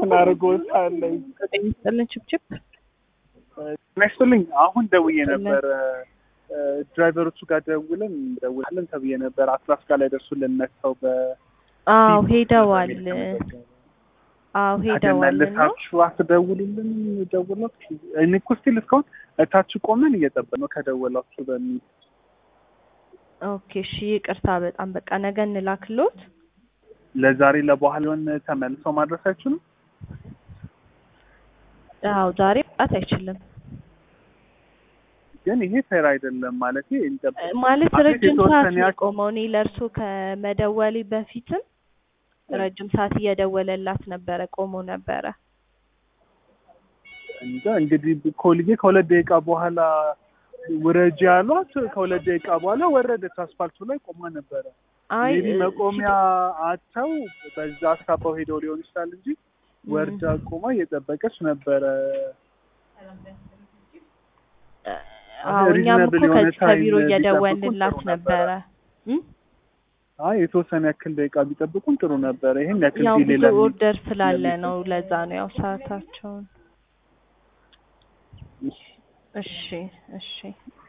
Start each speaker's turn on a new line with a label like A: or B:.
A: እናደርገውታል።
B: ይስጥልን ችብችብ
A: ነስትልኝ አሁን ደውዬ ነበር ድራይቨሮቹ ጋር ደውለን ደውለን ተብዬ ነበር። አስራ ጋር ላይ ደርሱልን መጥተው በ
B: አዎ ሄደዋል። አዎ ሄደዋል ነው
A: መልሳችሁ አትደውሉልን ደውላችሁ እኔ እኮ ስቲል እስካሁን እታች ቆመን እየጠበቅን ነው ከደወላችሁ በሚል
B: ኦኬ እሺ ይቅርታ በጣም በቃ ነገ እንላክሎት
A: ለዛሬ ለበኋላውን ተመልሰው ማድረስ አይችሉም።
B: አዎ ዛሬ መውጣት አይችልም
A: ግን ይሄ ፌር አይደለም ማለት
B: ማለት
A: አትሊስት
B: ረጅም ሰዓት
A: የተወሰነ
B: ነው
A: ያክል-
B: የቆመው እኔ ለእርሱ ከመደወሌ በፊትም ረጅም ሰዓት እየደወለላት ነበረ ቆሞ ነበረ
A: እንጃ እንግዲህ ኮልጌ ከሁለት ደቂቃ በኋላ ውረጅ ያሏት ከሁለት ደቂቃ በኋላ ወረደች። አስፋልቱ ላይ ቆማ ነበረ።
B: አይ
A: ሜቢ መቆሚያ አተው በዛ አስታባው ሄደው ሊሆን ይችላል እንጂ ወርዳ ቆማ እየጠበቀች ነበረ።
B: አዎ እኛም እኮ
A: reasonable የሆነ
B: ከዚህ ከቢሮ
A: time
B: እየደወልንላት
A: ቢጠብቁን ጥሩ
B: ነበረ እም?
A: አይ የተወሰነ ያክል ደቂቃ ቢጠብቁን ጥሩ ነበረ። ይሄን ያክል
B: ያው
A: ዲሌ
B: ብዙ
A: ለሚ
B: ኦርደር ስላለ ነው ለዛ ነው ያው ሰዓታቸውን እሺ እሺ